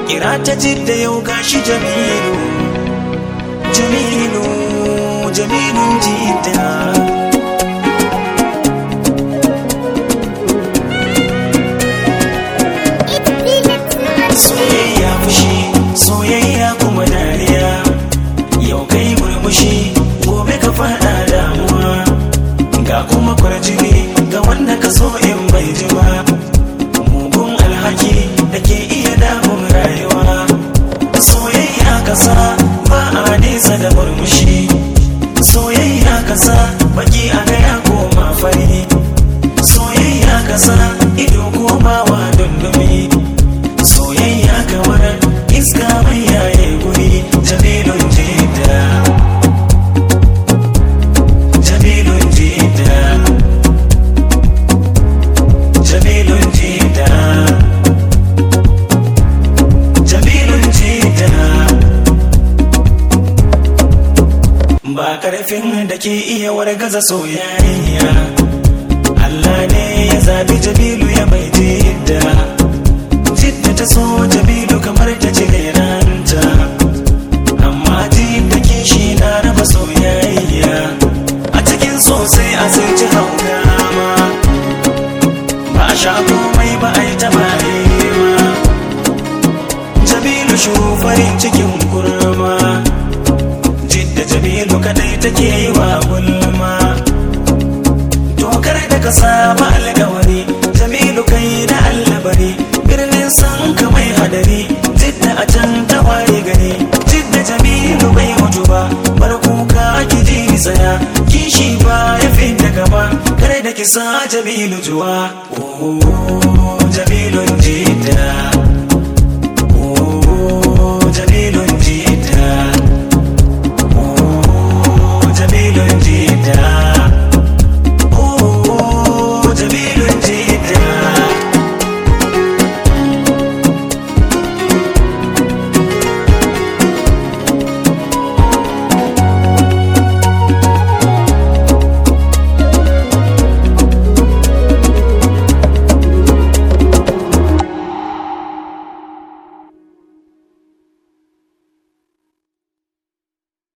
kira ta jidda yau gashi jamilu jamilu jamilun jidda soyayya fushi soyayya kuma dariya yau kai murmushi gobe ka fada damuwa ga kuma kwarjini ga wanda ka so in bai ji ba mugun alhaki da ke iya damun rayuwa soyayya kasa ba a nesa da murmushi soyayya kasa baki a gaya koma fari soyayya kasa ido komawa dundumi soyayya kamar iska mai yaye guri jamilun jida jamilun jida jamilun jida jamilun jida ba karfin da ke iya wargaza soyayya Allah ne ya zabi jabilu ya bai jidda jidda ta so jabilu kamar ta ce ranta amma jidda kishi na raba soyayya a cikin sosai a sun ci hauka ma ba a sha komai ba a yi ta baye ma jabilu shufarin cikin kurma jidda jabilu kadai take yi wa gulma dokar da ka saba alkawari jamilu kai da allabari birnin san ka mai hadari jidda a can ta waye gari jidda jamilu bai mutu ba bar kuka ki ji ni tsaya kishi ba ya fi da gaba kare da kisa jamilu juwa oh, jamilun ji